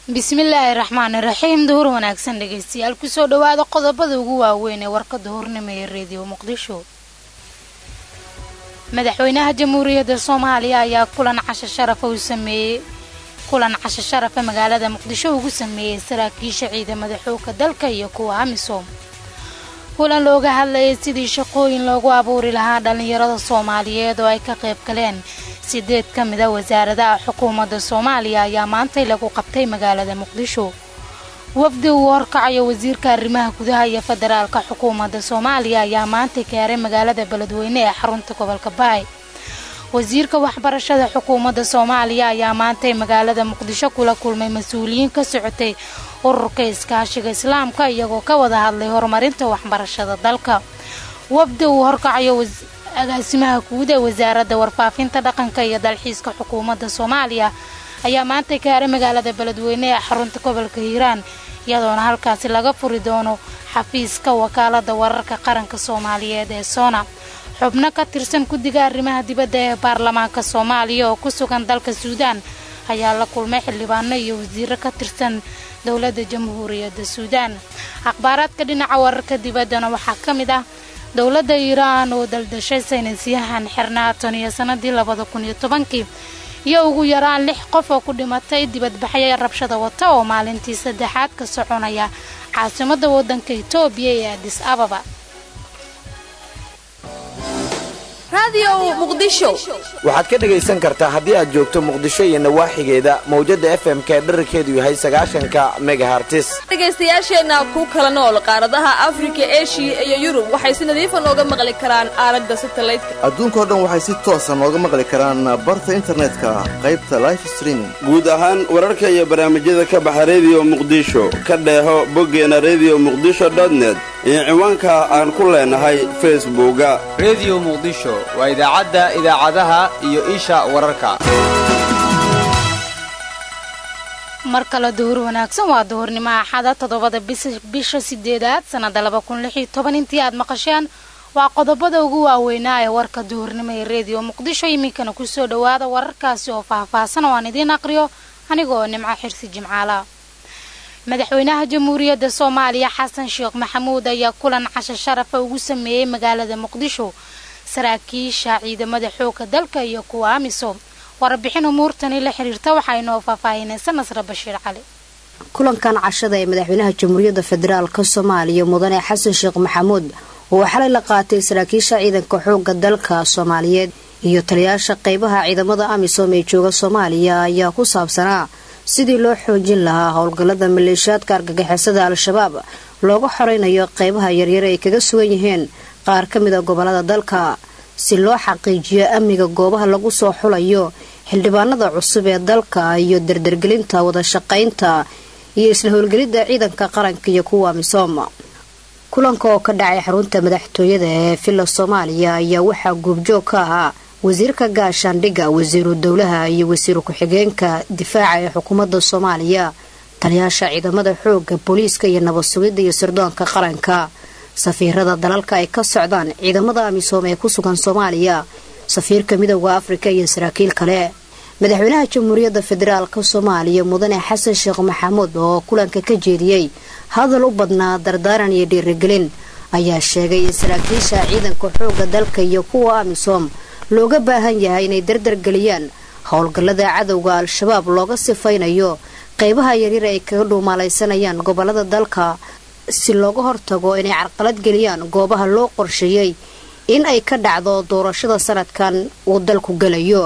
bismillaahi raxmaani raxiim duhur wanaagsan dhegeystayaal kusoo dhawaada qodobada ugu waaweyn ee warka duhurnimo ee reediyo muqdisho madaxweynaha jamhuuriyadda soomaaliya ayaa kulan casho sharafa uu sameeyey kulan casho sharafa magaalada muqdisho ugu sameeyey saraakiisha ciidamada xoogga dalka iyo kuwa amisom kulan looga hadlayay sidii shaqooyin loogu abuuri lahaa dhallinyarada soomaaliyeed oo ay ka qayb galeen sideed ka mid a wasaaradaha xukuumadda soomaaliya ayaa maantay lagu qabtay magaalada muqdisho wafdi uu horkacayo wasiirka arrimaha gudaha iyo federaalka xukuumadda soomaaliya ayaa maantay gaaray magaalada beledweyne ee xarunta gobolka baay wasiirka waxbarashada xukuumadda soomaaliya ayaa maantay magaalada muqdisho kula kulmay mas-uuliyiin ka socotay ururka iskaashiga islaamka iyagoo ka wada hadlay horumarinta waxbarashada dalka wafdi uu horkacayo agaasimaha guud ee wasaaradda warfaafinta dhaqanka iyo dalxiiska xukuumadda soomaaliya ayaa maanta gaaray magaalada beledweyne ee xarunta gobolka hiiraan iyadoona halkaasi laga furi doono xafiiska wakaalada wararka qaranka soomaaliyeed ee soona xubno ka tirsan guddiga arrimaha dibadda ee baarlamaanka soomaaliya oo ku sugan dalka suudaan ayaa la kulmay xildhibaano iyo wasiiro ka tirsan dowladda jamhuuriyadda suudaan akhbaaraadka dhinaca wararka dibaddana waxaa ka mid ah dowladda iiraan oo daldashay saynisyahan xirnaa tan iyo sanadii labada kun iyo tobankii iyo ugu yaraan lix qof oo ku dhimatay dibadbaxya rabshada wata oo maalintii saddexaad ka soconaya caasimadda waddanka itoobiya ee adis ababa waxaad ka dhegaysan kartaa haddii aad joogto muqdisho iyo nawaaxigeeda mawjadda f m ka dherarkeedu yahay sagaashanka megahartis dhegaystayaasheenna ku kala nool qaaradaha afrika eshiya iyo yurub waxay si nadiifa nooga maqli karaan aalada satalaydka adduunkao dhan waxay si toosa nooga maqli karaan barta internetka qaybta life streaming guud ahaan wararka iyo barnaamijyada ka baxa rediyo muqdisho ka dheeho boggeena rediyo muqdisho dotnet iyo ciwaanka aan ku leenahay facebooka rediyo muqdisho waa idaacadda idaacadaha iyo isha wararka mar kale duhur wanaagsan waa duhurnimo axada toddobada bisha sideedaad sannada laba kun lix iyo toban intii aad maqasheen waa qodobada ugu waaweynaa ee warka duhurnimo ee rediyo muqdisho iminkana kusoo dhawaada wararkaasi oo faahfaahsan oo aan idiin aqriyo anigaoo nimco xirsi jimcaala madaxweynaha jamhuuriyadda soomaaliya xasan sheekh maxamuud ayaa kulan casho sharafa ugu sameeyey magaalada muqdisho saraakiisha ciidamada xoogga dalka iyo kuwa amisom warbixin umuurtani la xiriirta waxaa inoo faahfaahinaysa nasre bashiir cali kulankan cashada ee madaxweynaha jamhuuriyadda federaalk soomaaliya mudane xasan sheekh maxamuud oo xalay la qaatay saraakiisha ciidanka xoogga dalka soomaaliyeed iyo taliyaasha qeybaha ciidamada amisom ee jooga soomaaliya ayaa ku saabsanaa sidii loo xoojin lahaa howlgallada maleeshiyaadka argagixisada al-shabaab looga xoreynayo qeybaha yaryar ay kaga sugan yihiin qaar ka mida gobolada dalka si loo xaqiijiyo amniga goobaha lagu soo xulayo xildhibaanada cusub ee dalka iyo dardargelinta wada shaqaynta iyo isla howlgelidda ciidanka qaranka iyo kuwa misoom kulanka oo ka dhacay xarunta madaxtooyada ee villa soomaaliya ayaa waxaa guubjoog ka ahaa wasiirka gaashaandhigga wasiiru dowlaha iyo wasiiru ku-xigeenka difaaca ee xukuumadda soomaaliya taliyaasha ciidamada xoogga booliiska iyo nabad sugidda iyo sirdoonka qaranka safiirada dalalka ay ka socdaan ciidamada amisom ee ku sugan soomaaliya safiirka midooda afrika iyo saraakiil kale madaxweynaha jamhuuriyadda federaalk soomaaliya mudane xasan sheekh maxamuud oo kulanka ka jeediyey hadal u badnaa dardaaran iyo dhiirigelin ayaa sheegay in saraakiisha ciidanka xoogga dalka iyo kuwa amisom looga baahan yahay inay dardargeliyaan howlgallada cadowga al-shabaab looga sifaynayo qeybaha yaryar ay kaga dhuumaalaysanayaan gobolada dalka si looga hortago inay carqalad geliyaan goobaha loo qorsheeyey in ay ka dhacdo doorashada sanadkan uu dalku gelayo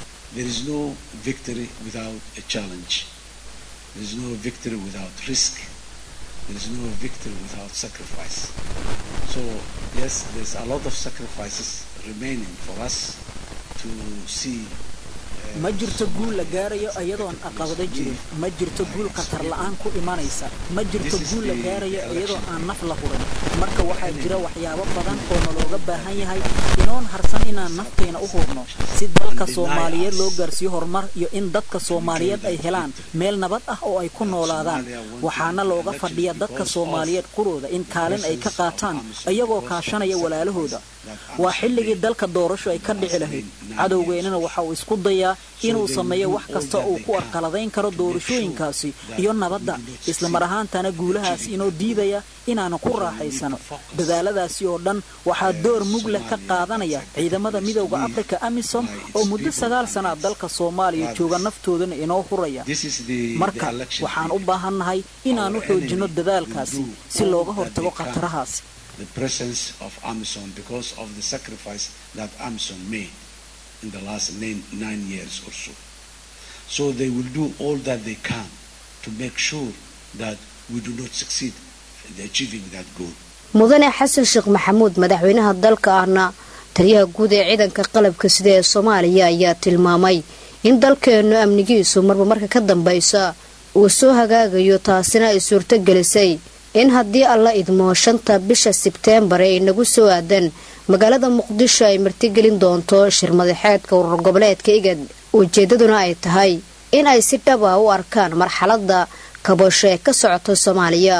ma jirto guul la gaarayo iyadoon aqabado jirin ma jirto guul khatar la-aan ku imanaysa ma jirto guul la gaarayo iyadoo aan naf la hurin marka waxaa jira waxyaabo badan oo nalooga baahan yahay inoon harsan inaan nafteena u hurno si dalka soomaaliyeed loo gaarsiiyo horumar iyo in dadka soomaaliyeed ay helaan meel nabad ah oo ay ku noolaadaan waxaana looga fadhiya dadka soomaaliyeed qurooda in kaalin ay ka qaataan iyagoo kaashanaya walaalahooda waa xilligii dalka doorasho ay ka dhici lahayd cadowgeennana waxa uu isku dayaa inuu sameeyo wax kasta uu ku arqaladayn karo doorashooyinkaasi iyo nabadda islamar ahaantana guulahaas inoo diidaya inaanu ku raaxaysano dadaaladaasi oo dhan waxaa door mug leh ka qaadanaya ciidamada midowda afrika amisom oo muddo sagaal sanaa dalka soomaaliya jooga naftoodana inoo huraya marka waxaan u baahannahay inaanu xoojinno dadaalkaasi si looga hortago khatarahaasi the presence of AMISOM because of the sacrifice that AMISOM made in the last nine, nine years or so. So they will do all that they can to make sure that we do not succeed in achieving that goal. mudane xasan sheekh maxamuud madaxweynaha dalka ahna taliyaha guud ee ciidanka qalabka sida ee soomaaliya ayaa tilmaamay in dalkeennu amnigiisu marba marka ka dambaysa uu soo hagaagayo taasina ay suurto gelisay in haddii alla idmo shanta bisha sebteembar ee inagu soo aadan magaalada muqdisho ay martigelin doonto shir madaxeedka urur goboleedka igad ujeedaduna ay tahay in ay si dhab ah u arkaan marxaladda kabasho ee ka socota soomaaliya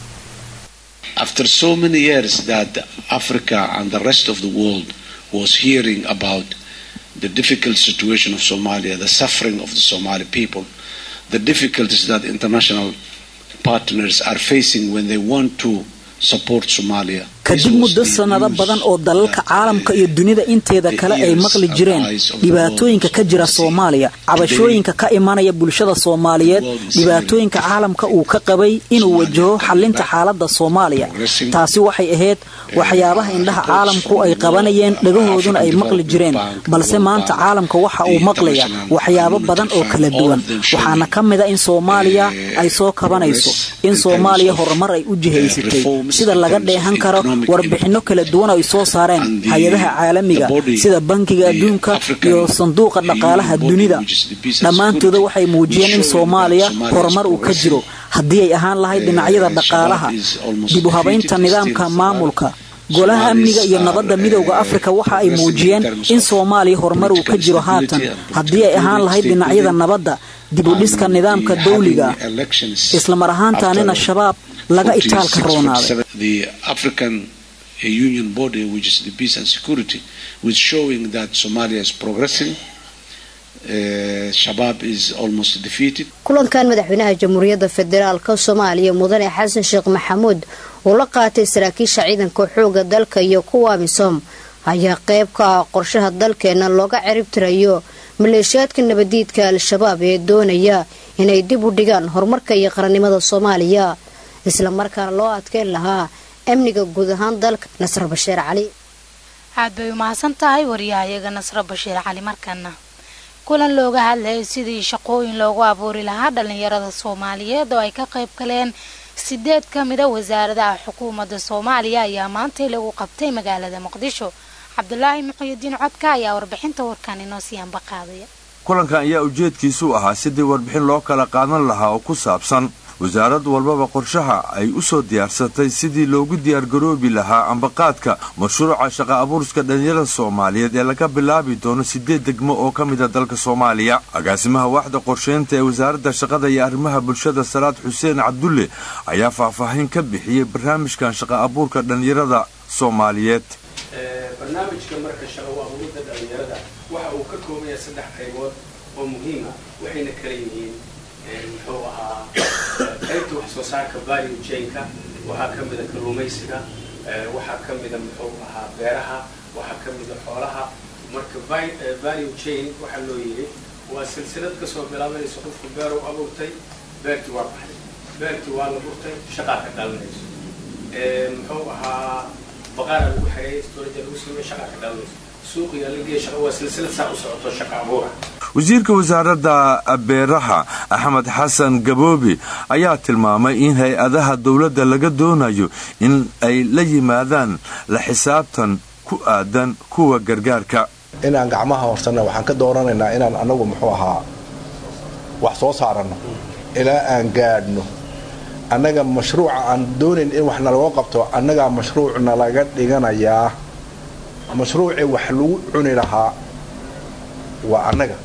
After so many years that Africa and the rest of the world was hearing about the difficult situation of Somalia, the suffering of the Somali people, the difficulties that international partners are facing when they want to support Somalia. kadib muddo sannado badan oo dalalka caalamka iyo dunida inteeda kale ay maqli jireen dhibaatooyinka ka jira soomaaliya cabashooyinka ka imanaya bulshada soomaaliyeed dhibaatooyinka caalamka uu ka qabay inuu wajaho xalinta xaaladda soomaaliya taasi waxay ahayd waxyaabaha indhaha caalamku ay qabanayeen dhagahooduna ay maqli jireen balse maanta caalamka waxa uu maqlaya waxyaabo badan oo kala duwan waxaana ka mida in soomaaliya ay soo kabanayso in soomaaliya horumar ay u jihaysatay sida laga dheehan karo warbixinno kala duwan ay soo saareen hay-adaha caalamiga sida bankiga adduunka iyo sanduuqa dhaqaalaha dunida dhammaantooda waxay muujiyeen in soomaaliya horumar uu ka jiro haddii ay ahaan lahayd dhinacyada dhaqaalaha dib u habaynta nidaamka maamulka golaha amniga iyo nabadda midowda afrika waxa ay muujiyeen in soomaaliya horumar uu ka jiro haatan haddii ay ahaan lahayd dhinacyada nabadda dib u dhiska nidaamka dawliga islamar ahaantaanina shabaab laga itaalka roonaaday The African Union body, which is the peace and security, with showing that Somalia is progressing. Uh, Shabab is almost defeated. kulankan madaxweynaha jamhuuriyadda federaalka soomaaliya mudane xasan sheekh maxamuud uu la qaatay saraakiisha ciidanka xooga dalka iyo kuwa amisom ayaa qayb ka ah qorshaha dalkeena looga ciribtirayo maleeshiyaadka nabadiidka al-shabaab ee doonaya inay dib u dhigaan horumarka iyo qarannimada soomaaliya isla markaana loo adkeyn lahaa amniga guud ahaan dalka nasr bashiir cali aad bay umahadsan tahay wariyahayaga nasro bashiir cali markana kulan looga hadlayay sidii shaqooyin loogu abuuri lahaa dhalinyarada soomaaliyeed oo ay ka qayb galeen sideed ka mida wasaaradaha xukuumadda soomaaliya ayaa maantay lagu qabtay magaalada muqdisho cabdulaahi muxuyidiin codka ayaa warbixinta warkan inoo sii ambaqaadaya kulankan ayaa ujeedkiisu ahaa sidii warbixin loo kala qaadan lahaa oo ku saabsan wasaarad walbaba qorshaha ay u soo diyaarsatay sidii loogu diyaargaroobi lahaa ambaqaadka mashruuca shaqa abuurska dhalinyarada soomaaliyeed ee laga bilaabi doono sideed degmo oo ka mida dalka soomaaliya agaasimaha waaxda qorsheynta ee wasaaradda shaqada iyo arrimaha bulshada salaad xuseen cabdulle ayaa faahfaahin ka bixiyey barnaamijkan shaqa abuurka dhalinyarada soomaaliyeed barnaamijka marka shaqa abuurida dhalinyarada waxa uu ka kooban yahay saddex qaybood oo muhiima waxayna kala yihiin muxuu ahaa qaybta wax soo saarka value chainka waxaa ka mida kalluumaysiga waxaa ka mida muxuu ahaa beeraha waxaa ka mida xoolaha marka value chain waxaa loo yidhi waa silsilad kasoo bilaabanaysa qofku beerow abuurtay beertii waa baxday beertii waa la burtay shaqaa ka dhalanayso muxuu ahaa baqaara lagu xereeyay storage lagu sameeyay shaqaa ka dhalanayso suuqiga la geeya shaqa waa silsilad saa u socoto shaqa abuura wasiirka wasaaradda beeraha axmed xasan gaboobi ayaa tilmaamay in hay-adaha dowladda laga doonayo in ay la yimaadaan la xisaabtan ku aadan kuwa gargaarka inaan gacmaha horsanna waxaan ka dooranaynaa inaan anagu muxuu ahaa wax soo saaranno ilaa aan gaadhno annaga mashruuca aan doonayn in wax nalaga qabto annagaa mashruucna laga dhiganayaa mashruucii wax lagu cuni lahaa waa annaga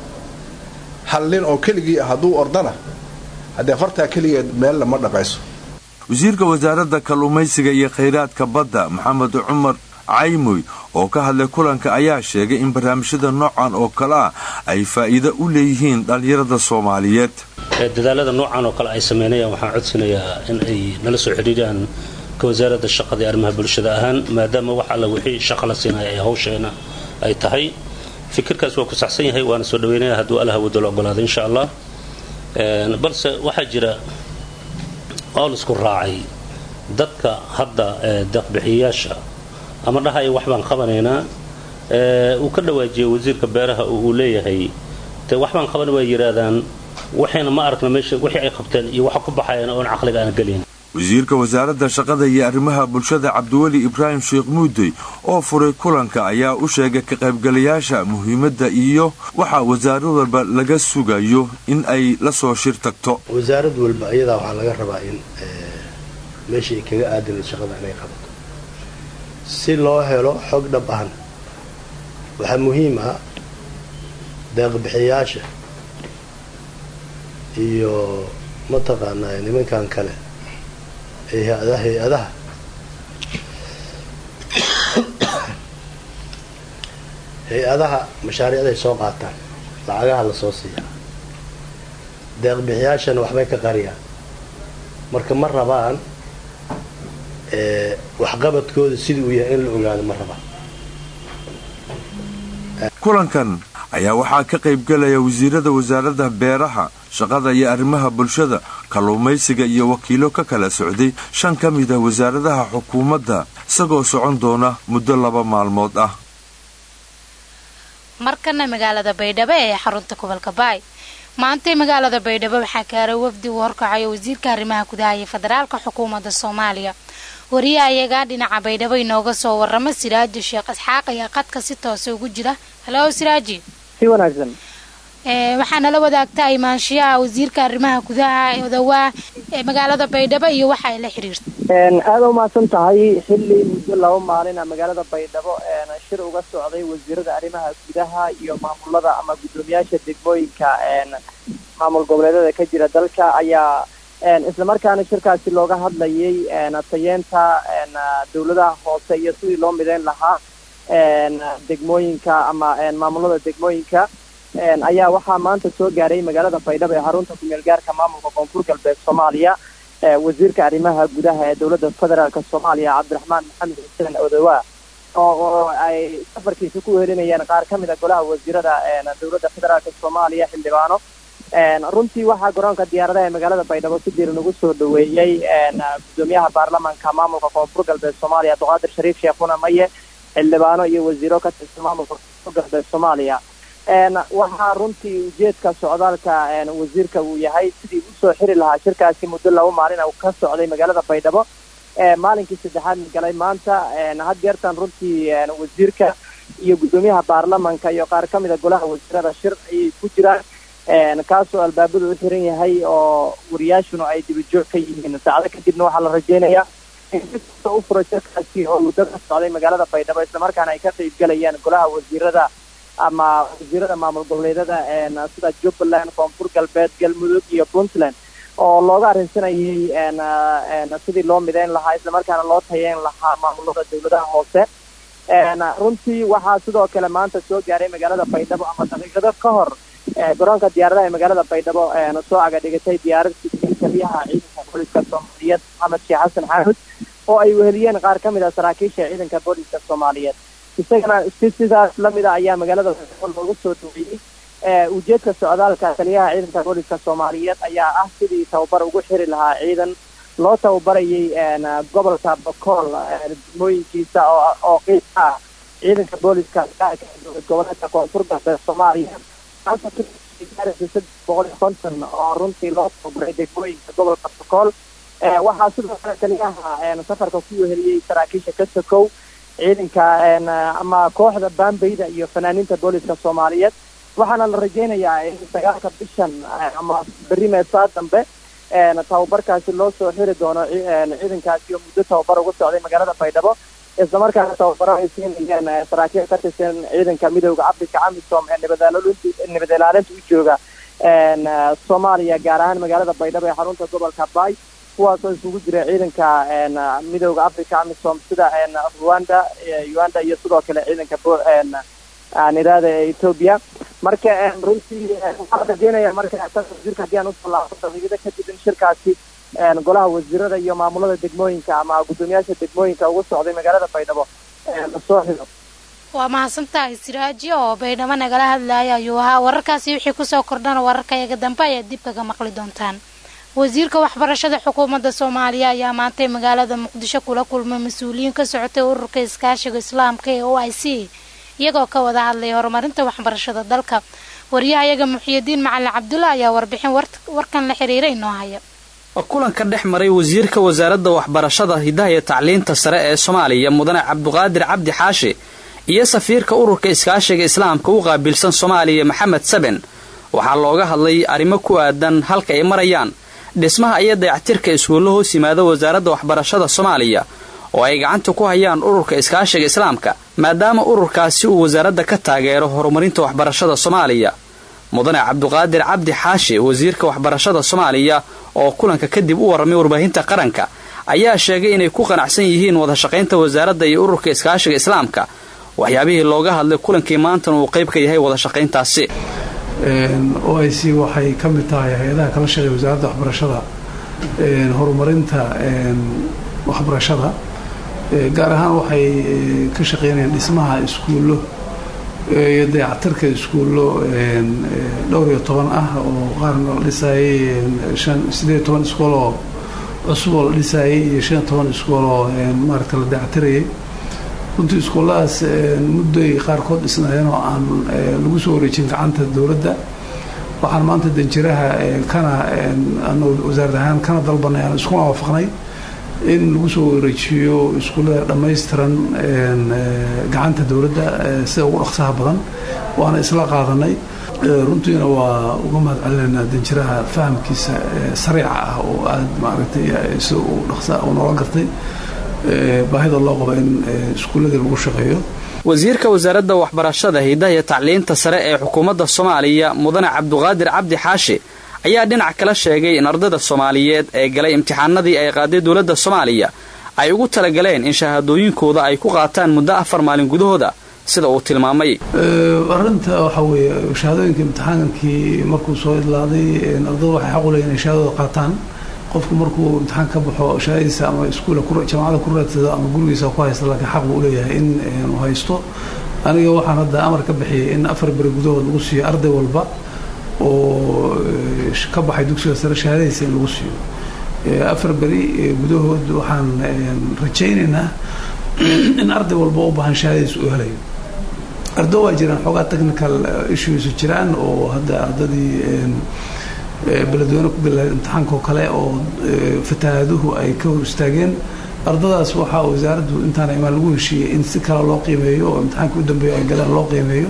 hal nin oo keligii ah hadduu ordana haddee fartaa keligeed meel lama dhaqayso wasiirka wasaaradda kalluumaysiga iyo khayraadka badda maxamed cumar caymoy oo ka hadlay kulanka ayaa sheegay in barnaamijyada noocan oo kale ah ay faa'iido u leeyihiin dhallinyarada soomaaliyeed dadaalada noocan oo kale ay sameynayaan waxaan codsanayaa in ay nala soo xidhiiriyaan ka wasaaradda shaqada iyo arrimaha bulshada ahaan maadaama wax alla wixii shaqa la siinaya ay hawsheena ay tahay fikirkaas waa ku saxsan yahay waana soo dhaweynaya hadduu allaha wado la ogolaado insha allah balse waxaa jira oo laisku raacay dadka hadda deeqbixiyayaasha ama dhahaya wax baan qabanaynaa uu ka dhawaajiyay wasiirka beeraha oo uu leeyahay te wax baan qaban waa yidhaahdaan waxayna ma aragna meesha wixii ay qabteen iyo waxa ku baxayan oon caqliga aan gelin wasiirka wasaaradda shaqada iyo arrimaha bulshada cabdiweli ibraahim sheekh muudey oo furay kulanka ayaa u sheegay ka qaybgalayaasha muhiimadda iyo waxaa wasaarad walba laga sugayo in ay la soo shir tagto wasaarad walba iyadaa waxaa laga rabaa in meeshii ay kaga aadan shaqada inay qabato si loo helo xog dhab ahan waxaa muhiim ah deeqbixiyaasha iyo mataqaanaa nimankan kale ee hay-adaha hay-adaha mashaariicday soo qaataan lacagaha la soo siiyaa deeqbixiyaashana waxbay ka qariyaan marka ma rabaan waxqabadkooda sidii uu yahay in la ogaado ma rabaan kulankan ayaa waxaa ka qaybgalaya wasiirada wasaaradda beeraha shaqada iyo arrimaha bulshada kalluumaysiga iyo wakiilo ka kala socday shan ka mid ah wasaaradaha xukuumadda isagoo socon doona muddo laba maalmood ah markana magaalada baydhabo ee xarunta gobolka baay maantay magaalada baydhabo waxaa kaaray wafdi uu horkacayo wasiirka arrimaha gudaha iyo federaalka xukuumadda soomaaliya wariyaha iyagaa dhinaca baydhabo inooga soo warama siraaji sheekh isxaaq ayaa qadka si toose ugu jira halo siraaji si wanaagsan waxaa nala wadaagta imaanshiyaha wasiirka arrimaha gudaha odawaa ee magaalada baydhabo iyo waxa ay la xiriirtay aada umahadsan tahay xilli muddo laba maalina magaalada baydhabo shir uga socday wasiirada arrimaha gudaha iyo maamulada ama guddoomiyaasha degmooyinka maamul goboleedyada ka jira dalka ayaa islamarkaana shirkaasi looga hadlayay tayeenta dowladaha hoose iyo sidii loo mideyn lahaa degmooyinka ama maamulada degmooyinka ayaa waxaa maanta soo gaaray magaalada baydhabo ee xarunta kumeel gaarka maamulka koonfur galbeed soomaaliya wasiirka arrimaha gudaha ee dowladda federaalk soomaaliya cabdiraxmaan maxamed xuseen odowa oo ay safarkiisa ku wehelinayeen qaar ka mid a golaha wasiirada dowladda federaalk soomaaliya xildhibaano runtii waxaa garoonka diyaaradaha ee magaalada baydhabo si diiran ugu soo dhaweeyey gudoomiyaha baarlamaanka maamulka koonfur galbeed soomaaliya abduqaadir shariif sheekhuna maye xildhibaano iyo wasiiro ka tirsan maamulka koonfur galbeed soomaaliya waxaa runtii ujeedka socdaalka wasiirka uu yahay sidii usoo xiri lahaa shirkaasi muddo laba maalin uu ka socday magaalada baydhabo maalinkii saddexaad galay maanta had jeertan runtii wasiirka iyo guddoomiyaha baarlamanka iyo qaar ka mid a golaha wasiirada shir ayay ku jiraan kaasoo albaabadu u xiran yahay oo wariyaashuna ay dibajoog ka yihiin saacado kadibna waxaa la rajeynayaa in si kasta u furo shirkaasi oo muddo ka socday magaalada baydhabo islamarkaana ay ka qaybgalayaan golaha wasiirada ama wasiirada maamul goboleedyada sida jubbaland koonfur galbeed galmudug iyo puntland oo looga arrinsanayay sidii loo mideyn lahaa islamarkaana loo tayeyn lahaa maamulada dowladaha hoose runtii waxaa sidoo kale maanta soo gaaray magaalada baydhabo ama daqiiqado ka hor garoonka diyaaradaha ee magaalada baydhabo soo agadhigatay diyaaradii taliyaha ciidanka booliska soomaaliyeed maxamed sheekh xasan xaamud oo ay weheliyeen qaar ka mid a saraakiisha ciidanka booliska soomaaliyeed isagana si sidaas lamid a ayaa magaalada baydhabo looga soo dhaweeyey ujeedka socdaalka taliyaha ciidanka booliska soomaaliyeed ayaa ah sidii tababar ugu xiri lahaa ciidan loo tababarayay gobolka bakool degmooyinkiisa oo qiib ah ciidanka booliska goboleedka koonfur galbeed soomaaliya saddex boqol iyo konton oo runtii loo tababaray degmooyinka gobolka bakool waxaa sidoo kale taliyaha safarka ku weheliyey saraakiisha ka sokow ciidanka ama kooxda baambeyda iyo fanaaniinta booliska soomaaliyeed waxaana la rajeynayaa in sagaalka bishan ama berri meesaa dambe tababarkaasi loo soo xiri doono ciidankaasi oo muddo tababar uga socday magaalada baydhabo islamarkaana tababaro ay siinayeen saraakiil ka tirsan ciidanka midooda africa amisom ee nabad ilaalinta u jooga soomaaliya gaar ahaan magaalada baydhabo ee xarunta gobolka baay kuwaasoo isugu jira ciidanka midooda africa amisom sida rwanda uganda iyo sidoo kale ciidanka aan iraada ee ethoobia marka runtii waxaan rajeynaya marka wasiirka haddii aan usoo laabto daqiiqada kadib in shirkaasi golaha wasiirada iyo maamulada degmooyinka ama guddoomiyaasha degmooyinka ugu socday magaalada baydhabo lasoo xido waa mahadsantahay siraaji oo baydhabo nagala hadlaya ayuu ahaa wararkaasi wixii kusoo kordhana wararkayaga dambe ayaad dib kaga maqli doontaan wasiirka waxbarashada xukuumadda soomaaliya ayaa maantay magaalada muqdisho kula kulmay mas-uuliyiin ka socotay ururka iskaashiga islaamka ee o i c iyagoo ka wada hadlay horumarinta waxbarashada dalka wariyahayaga muxiyidiin macalin cabdulla ayaa warbixin warkan la xiriira inoo haya kulanka dhex maray wasiirka wasaaradda waxbarashada hidaha iyo tacliinta sare ee soomaaliya mudane cabduqaadir cabdi xaashi iyo safiirka ururka iskaashiga islaamka u qaabilsan soomaaliya maxamed saben waxaa looga hadlay arrimo ku aadan halka ay marayaan dhismaha iyo dayactirka iskuullo hoos yimaada wasaaradda waxbarashada soomaaliya oo ay gacanta ku hayaan ururka iskaashiga islaamka maadaama ururkaasi uu wasaaradda ka taageero horumarinta waxbarashada soomaaliya mudane cabduqaadir cabdi xaashi wasiirka waxbarashada soomaaliya oo kulanka kadib u warramay warbaahinta qaranka ayaa sheegay inay ku qanacsan yihiin wadashaqaynta wasaaradda iyo ururka iskaashiga islaamka waxyaabihii looga hadlay kulankii maantana uu qayb ka yahay wadashaqayntaasi o i c waxay ka mid tahay hay-adaha kala shaqeeya wasaaradda waxbarashada horumarinta waxbarashada gaar ahaan waxay ka shaqeynayaan dhismaha iskuullo iyo dayactirka iskuullo dhowr iyo toban ah oo qaarna la dhisaayay sideed toban iskool oo cusub oo la dhisaayay iyo shan iyo toban iskool oo maaragta la dayactirayay runtii iskuulladaas muddoy qaarkood dhisnaayeen oo aan lagu soo wareejin gacanta dowladda waxaan maanta danjiraha kana wasaarad ahaan kana dalbanay aan iskuna waafaqnay in lagu soo wareejiyo iskuullada dhammaystiran gacanta dowladda sida ugu dhaqsaha badan waana isla qaadanay runtiina waa uga mahad celinaynaa danjiraha fahamkiisa sariica ah oo aada maaragtay sida uu dhaqsa uu noola gartay baahida loo qabo in iskuulladii lagu shaqeeyo wasiirka wasaaradda waxbarashada hidaha iyo tacliinta sare ee xukuumadda soomaaliya mudane cabduqaadir cabdi xaashi ayaa dhinac kala sheegay in ardayda soomaaliyeed ee galay imtixaanadii ay qaaday dowladda soomaaliya ay ugu talagaleen in shahaadooyinkooda ay ku qaataan muddo afar maalin gudahooda sida uu tilmaamay arinta waxaa weeye shahaadooyinka imtixaankii markuu soo idlaaday ardayda waxay xaq u leeyihin inay shahaadooda qaataan qofku markuu imtixaan ka baxo shahaadadiisa ama iskuula jamacada ku raadsado ama gurigiisa ku haysta laakiin xaq buu uleeyahay in uu haysto aniga waxaan hadda amar ka bixiyay in afar beri gudahood lagu siiyo arday walba oo ka baxay dugsiga sare shahaadadiisa in lagu siiyo afar beri gudahood waxaan rajaynaynaa in arday walba u baahan shahaadadiisa uu helayo ardo waa jiraan xoogaa technical issues jiraan oo hadda ardadii beledweyne ku gala imtixaanka oo kale oo fatahaaduhu ay ka hor istaageen ardadaas waxaa wasaaraddu intaana imaan lagu heshiiyey in si kale loo qiimeeyo oo imtixaanka u dambeeya ay galeen loo qiimeeyo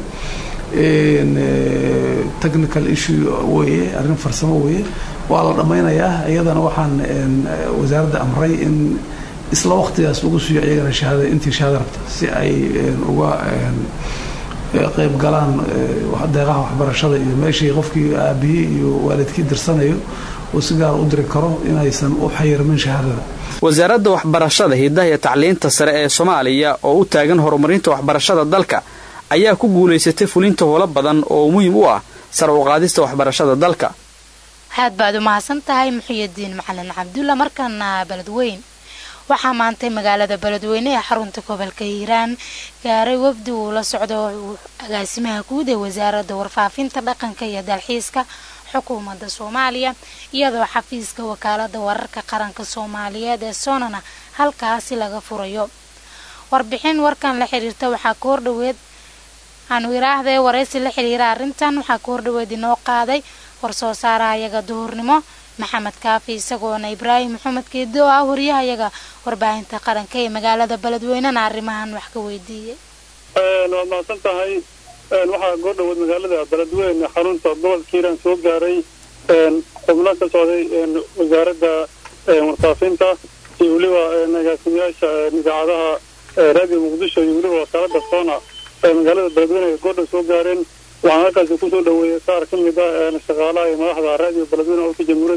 technical issue weeye arrin farsamo weeye waa la dhammaynayaa iyadana waxaan wasaaradda amray in isla waqtigaas lagu siiyo iyagana shahaada intii shahaada rabta si ay uga qayb galaan deeqaha waxbarashada iyo meeshii qofkii aabihii iyo waalidkii dirsanayo uu si gaar u diri karo inaysan u xayirmin shahaadada wasaaradda waxbarashada hidaha iyo tacliinta sare ee soomaaliya oo u taagan horumarinta waxbarashada dalka ayaa ku guulaysatay fulinta howlo badan oo muhiim u ah sar u qaadista waxbarashada dalka aad baad u mahadsan tahay muxiyidiin macalin cabdulla markaana beledweyn waxaa maantay magaalada beledweyne ee xarunta gobolka hiiraan gaaray wafdi uu la socdo agaasimaha guud ee wasaaradda warfaafinta dhaqanka iyo dalxiiska xukuumadda soomaaliya iyadoo xafiiska wakaalada wararka qaranka soomaaliyeed ee soonana halkaasi laga furayo warbixin warkan la xiriirta waxaa ka hordhaweed aanu iraahdae waraysi la xiriira arrintan waxaa ka hordhaweed inoo qaaday warsoo saaraha iyaga duhurnimo maxamed kaafi isagoona ibraahim maxamed keedo ah wariyahayaga warbaahinta qaranka ee magaalada beledweynena arrimahan wax ka weydiiyey waad mahadsan tahay waxaa goordhowood magaalada beledweyne xarunta gobolka hiiraan soo gaaray xubno ka socday wasaaradda warfaafinta iyo weliba agaasimayaasha idaacadaha raadiyo muqdisho iyo weliba wasaaradda soona magaalada beledweyne ay goordhow soo gaareen waxaan halkaasi kusoo dhaweeyey qaar ka mid ah shaqaalaha iyo madaxda raadiyo beledweyne olka jamhuuriyadda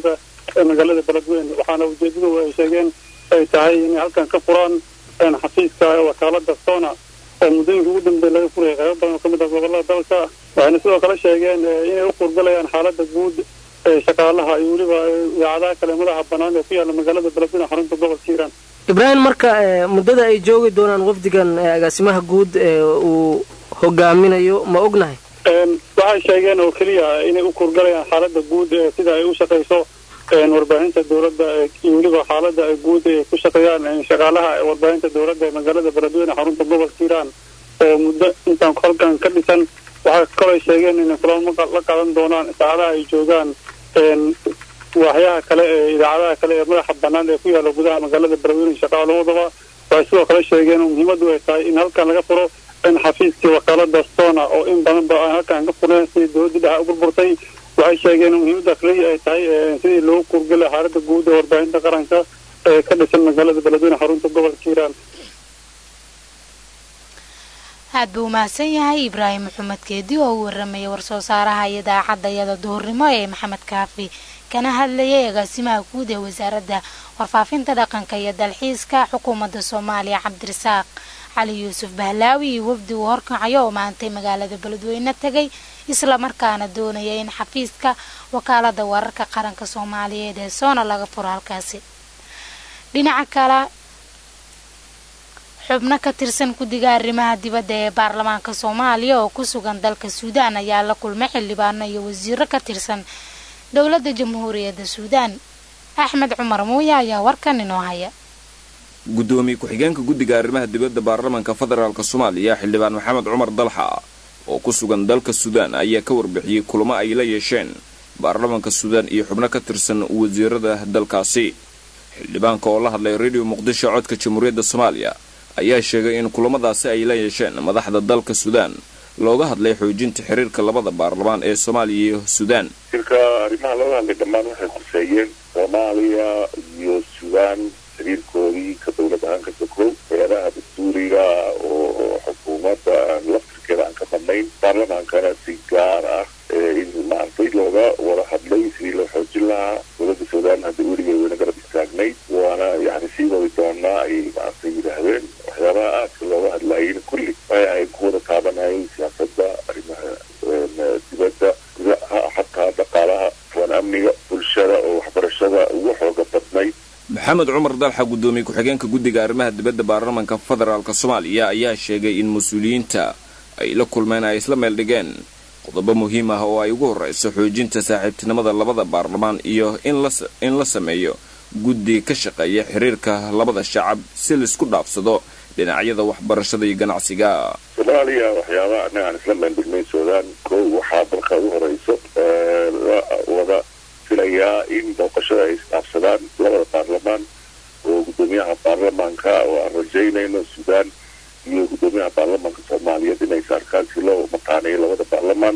ee magaalada beledweyne waxaana ujeedadu ay sheegeen ay tahay inay halkan ka furaan xafiiska wakaalada sona oo muddooyinka ugu dambeeya laga furayay qaybo badan oo kamid ah gobolada dalka waxayna sidoo kale sheegeen inay u kurgalayaan xaalada guud ee shaqaalaha iyo weliba idaacadaha kale madaxa banaan ee ku yaala magaalada beledweyne xarunta gobolka hiiraan ibraahim marka muddada ay joogi doonaan wafdigan agaasimaha guud ee uu hogaaminayo ma ognahay waxay sheegeen oo keliya inay u kurgalayaan xaalada guud ee sida ay u shaqayso warbaahinta dowladda iyo weliba xaalada ay guud ay ku shaqeeyaan shaqaalaha warbaahinta dowladda ee magaalada beledweyne xarunta gobolka hiiraan oo muddo intaan halkan ka dhisan waxay kaloo sheegeen inay kulamo la qaadan doonaan saacadaha ay joogaan waaxyaha kale ee idaacadaha kale ee madaxa banaan ee ku yaala gudaha magaalada beledweyne shaqaalahoodaba waxay sidoo kale sheegeen oo muhiimadu ay tahay in halkan laga furo in xafiiskii wakaalada stona oo in badan ba aan halkan ka fureen sidii dowladii dhexe u burburtay waxay sheegeen in muhiimada kaliya ay tahay sidii loogu kurgala xaalada guud ee warbaahinta qaranka ee ka dhisan magaalada beledweyne xarunta gobolka hiiraan aad buu umahadsan yahay ibraahim maxamed keedi oo u waramayay war-soo saaraha idaacadda iyada duhurnimo ee maxamed kaafi kana hadlayay agaasimaha guud ee wasaaradda warfaafinta dhaqanka iyo dalxiiska xukuumadda soomaaliya cabdirasaaq cali yuusuf bahlaawi iyo wafdi uu horkacayo oo maantay magaalada beledweyne tegay islamarkaana doonaya in xafiiska wakaalada wararka qaranka soomaaliyeed ee soona laga furo halkaasi dhinaca kale xubno ka tirsan guddiga arrimaha dibadda ee baarlamaanka soomaaliya oo ku sugan dalka suudaan ayaa la kulmay xildhibaano iyo wasiiro ka tirsan dowladda jamhuuriyadda suudaan axmed cumar muuya ayaa warkan inoo haya gudoomiye ku-xigeenka guddiga arrimaha dibadda baarlamaanka federaalk soomaaliya xildhibaan maxamed cumar dalxa oo ku sugan dalka suudaan ayaa ka warbixiyey kulamo ay la yeesheen baarlamaanka suudaan iyo xubno ka tirsan wasiirada dalkaasi xildhibaanka oo la hadlay radio muqdisho codka jamhuuriyadda soomaaliya ayaa sheegay in kulamadaasi ay la yeesheen madaxda dalka suudaan looga hadlay xoojinta xiriirka labada baarlamaan ee soomaaliya iyo suudaan shirka arrimaha looga hadlay dhammaan waxay khuseeyeen soomaaliya iyo suudaan xiriirkoodii ka dowlad ahaan ka sokow hay-adaha dastuuriga oo xukuumadda laftirkeeda aan ka badnayn baarlamaankana si gaar ah in maaragtay looga wada hadlay sidii loo xoojin lahaa dowladda suudaan hadda weligeed wayna garab istaagnayd waana yani sii wadi doonaa ay maaragtay yidhaahdeen waxyaabaha aadka looga hadlaayeen kulli waxa ay ku wada taabanayeen siyaasadda arrimaha dibadda gudaha xataa dhaqaalaha waan amniga bulshada oo waxbarashada ugu xooga badnayd maxamed cumar dalxa gudoomiye ku-xigeenka guddiga arrimaha dibadda baarlamaanka federaalk soomaaliya ayaa sheegay in mas-uuliyiinta ay la kulmeen ay isla meel dhigeen qodobo muhiim ah oo ay ugu horreyso xoojinta saaxiibtinimada labada baarlamaan iyo in la sameeyo guddi ka shaqeeya xiriirka labada shacab si laisku dhaafsado dhinacyada waxbarashada iyo ganacsiga soomaaliya waxyaabaha annaga aan isla meel dhignay suudaan kow waxaa dalka ugu horeyso la wada filayaa in booqashada ay isdhaafsadaan labada baarlamaan oo guddoomiyaha baarlamaanka oo aan rajaynayno suudaan iyo guddoomiyaha baarlamaanka soomaaliyeed inay saarkaan si loo mataaneeyo labada baarlamaan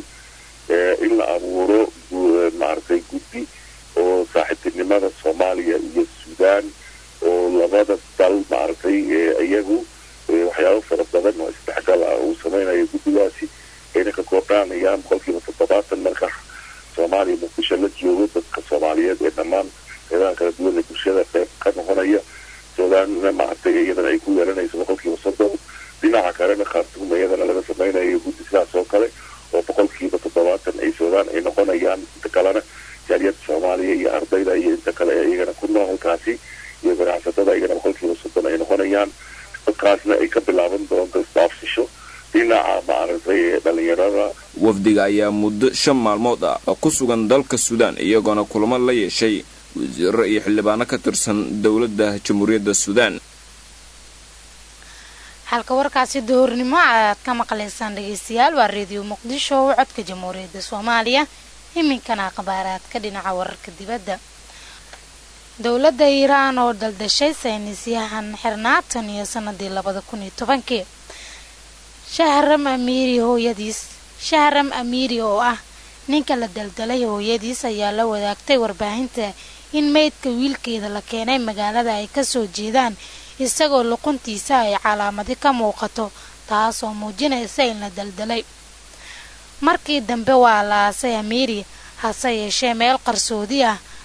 in la abuuro maaragtay guddi oo saaxiibtinimada soomaaliya iyo suudaan oo labada dal maaragtay iyagu waxyaabo fara badan oo isdhexgal ah uu sameynayo guddigaasi ayna ka koordhaanayaan boqolkiiba toddobaatan marka soomaaliya muqdisho la joogo dadka soomaaliyeed ee dhammaan qeybaha kala duwan ee bulshada qeyb ka noqonaya suudaanna maaragtay iyadana ay ku yeelanayso boqolkiiba soddon dhinaca kalena khaartuum iyadana laga sameynayo guddi sidaas oo kale oo boqolkiiba toddobaatan ay suudaan ay noqonayaan inta kalena jaaliyadda soomaaliya iyo ardayda iyo inta kale ee iyagana ku nool halkaasi iyo ganacsatada iyagana boqolkiiba soddon ay noqonayaan dadkaasna ay ka bilaaban doonto isdhaafsisho dhinaca maaragtay ee dhalinyarada wafdiga ayaa muddo shan maalmood ah oo ku sugan dalka suudaan iyagoona kulamo la yeeshay wasiiro iyo xildhibaano ka tirsan dowladda jamhuuriyadda suudaan halka warkaasi duhurnimo aad ka maqlaysaan dhegeystayaal waa reediyo muqdisho oo codka jamhuuriyadda soomaaliya iminkana akhbaaraadka dhinaca wararka dibadda dowladda iiraan oo daldashay saynisyahan xirnaatan iyo sanadii labada kun iyo tobankii shahram amiiri hooyadiis shahram amiiri oo ah ninka la daldalay hooyadiis ayaa la wadaagtay warbaahinta in meydka wiilkeeda la keenay magaalada ay kasoo jeedaan isagoo luquntiisa ay calaamadi ka muuqato taasoo muujinaysa in la daldalay markii dambe waa la aasay amiiri hase yeeshee meel qarsoodi ah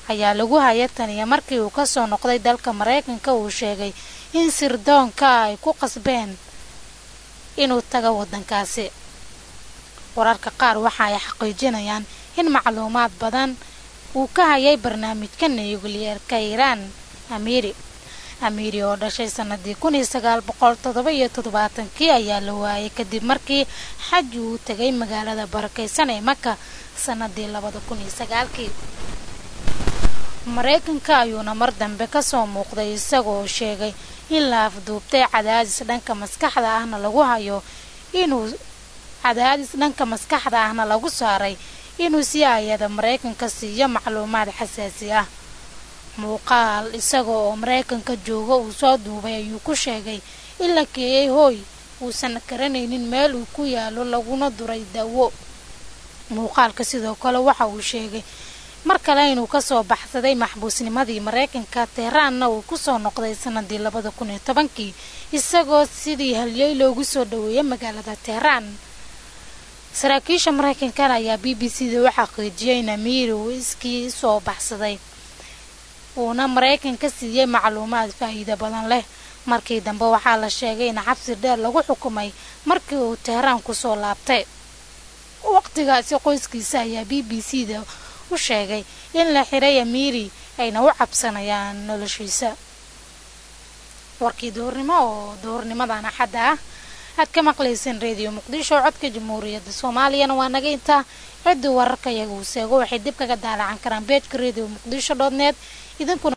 ayaa lagu haya taniya markii uu kasoo noqday dalka maraykanka uu sheegay in sirdoonka ay ku qasbeen inuu tago wadankaasi wararka qaar waxa ay xaqiijinayaan in macluumaad badan uu ka hayay barnaamijka nukliyeerka iiraan amiiri amiiri oo dhashay sanadii kun iyo sagaal boqol toddoba iyo toddobaatankii ayaa la waayay kadib markii xaji uu tegay magaalada barakeysan ee maka sanadii labada kun iyo sagaalkii maraykanka ayuuna mar dambe kasoo muuqday isagoo sheegay in la afduubtay cadaadis dhanka maskaxda ahna lagu hayo inuu cadaadis dhanka maskaxda ahna lagu saaray inuu si ayada maraykanka siiyo macluumaad xasaasi ah muuqaal isaga oo maraykanka jooga uu soo duubay ayuu ku sheegay in la keeyay hooy uusan garanaynin meel uu ku yaalo laguna duray dawo muuqaalka sidoo kale waxa uu sheegay mar kale inuu kasoo baxsaday maxbuusnimadii maraykanka tehraanna uu kusoo noqday sanadii labada kun iyo tobankii isagoo sidii halyey loogu soo dhaweeyay magaalada tehraan saraakiisha maraykankan ayaa b b c da u xaqiijiyay in amiiri uu iskii soo baxsaday uuna maraykanka siiyey macluumaad faa'iido badan leh markii dambe waxaa la sheegay in xabsi dheer lagu xukumay markii uu tehraan kusoo laabtay waqtigaasi qoyskiisa ayaa b b c da u sheegay in la xiray amiiri ayna u cabsanayaan noloshiisa warkii duhurnimo oo duhurnimadan axadda ah aad ka maqlayseen reediyo muqdisho codka jamhuuriyadda soomaaliyana waa naga intaa ciddii wararka iyaga uu seego waxay dib kaga daalacan karaan beejka reediyo muqdisho dot net idinkuna